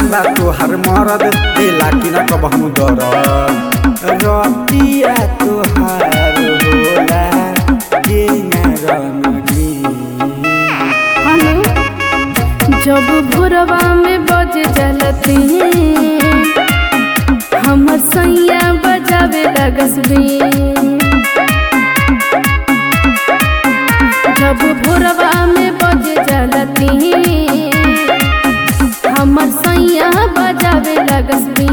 बा तोहार मरद देला कि ना कबहू दरद रतिया तोहार होला के ना रनगी हनु जब भोरवा में बज जलती हमर सैया बजावे लगसबी जब भोरवा में बज जलती हमर सैया बजावे लगसबी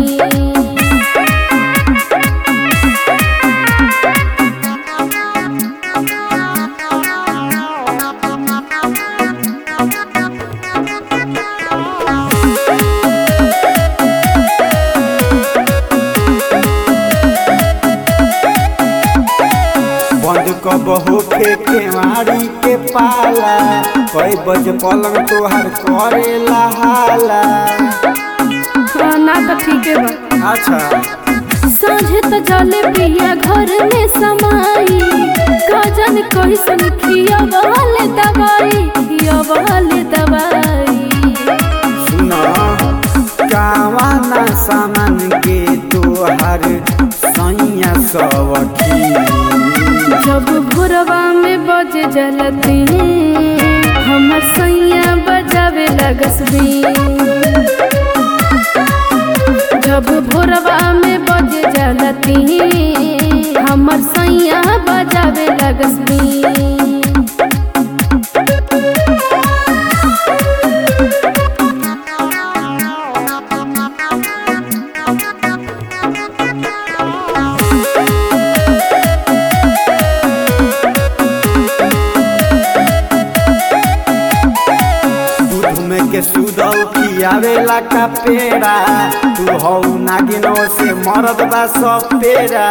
बंद कब होखे केवाड़ी के पाला कई बज पलंग तोहार करेला हाला हाँ, ना तो ठीक है बा अच्छा साँझे त जले पिया घर में समाई गजन कैसन खिया वाले दवाई खिया वाले दवाई सुना कावाना सामान के तोहार सैया सवखी जब भोरवा में बज जलती हमर सैया बजावे लगसबी जब भोरवा में बज जलती हमर सैया बजावे लगसबी दूध में के सुदौ खियावेला का पेड़ा तू हौ नागिनो से मरद बा सब पेड़ा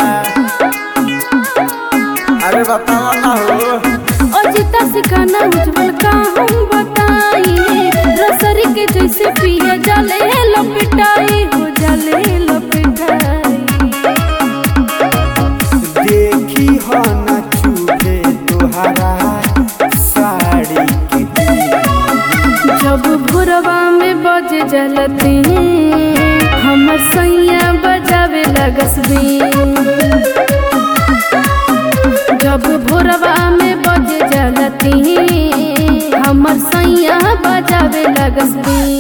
अरे बताओ ना हो अजिता सिखाना उज्जवल का हम बताई रसरी के जैसे पिया जले लपिटाई हो जले लपिटाई देखी हो न चूहे तुहारा साड़ी के बीच। जब भोरवा में बज जलती हमर सैया बजावे लगसबी जब भोरवा में बज जलती हमर सैया बजावे लगसबी